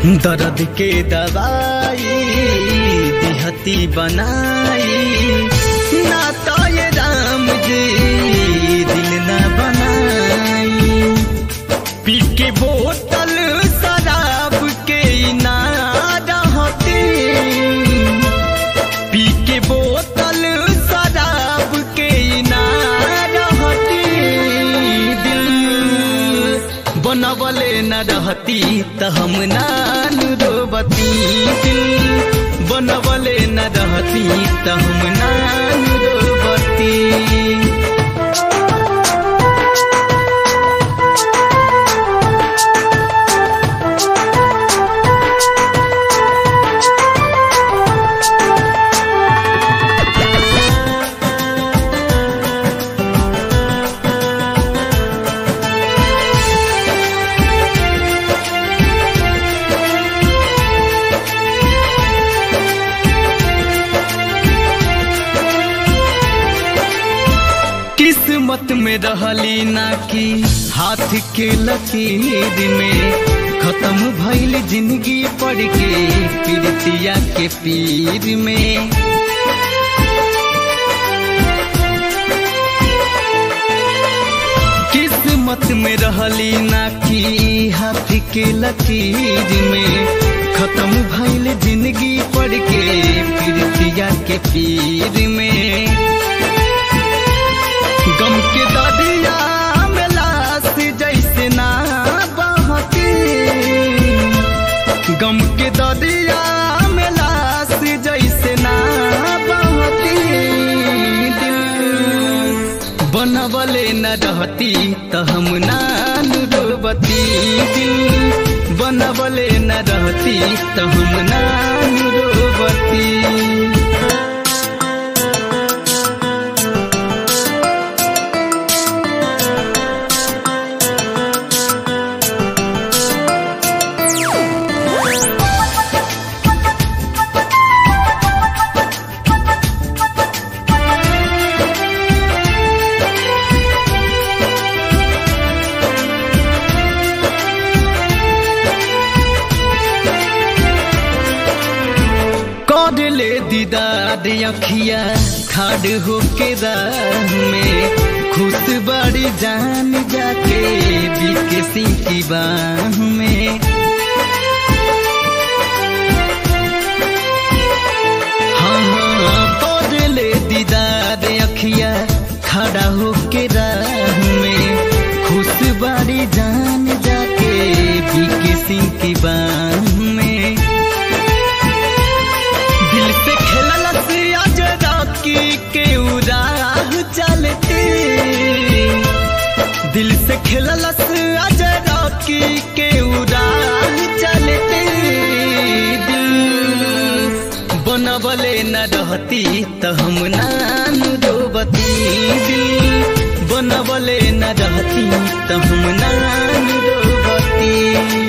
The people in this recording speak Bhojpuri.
दर्द के दवाई दिहती बनाई ना तो ये राम जी दिल न बनाई पी के बोतल शराब के ना रहती पी के बोतल शराब के ना रहती दिल बनवले न रहती त हम नान रोबती दिल बनवले न रहती त हम नान रोबती किस्मत में रहली ना कि हाथ के लकीर में खत्म भइल जिंदगी पड़ के पीरतिया के पीर में किस्मत में रहली ना कि हाथ के लकीर में खत्म भइल जिंदगी पड़ के पीरतिया के पीर में गम के दरिया में लाश जैसे ना बहती गम के दरिया में लाश जैसे ना बहती दिल बनवले न रहती त हम नान रोबती दिल बनवले न रहती त हम नान रोबती कर ले दीदार अखिया खाड़ होके राह में खुश बड़ी जान जाके बीके सिंह की बाह में हाँ हाँ कर ले दीदार अखिया खड़ा होके राह में खुश बड़ी जान जाके बीके सिंह की बाह में दिल से खेलल से आज राखी के उराह चलते दिल से खेलल से आज राखी के उराह चलते दिल बनवले न रहती त हम नान रोबती दिल बनवले न रहती त हम नान रोबती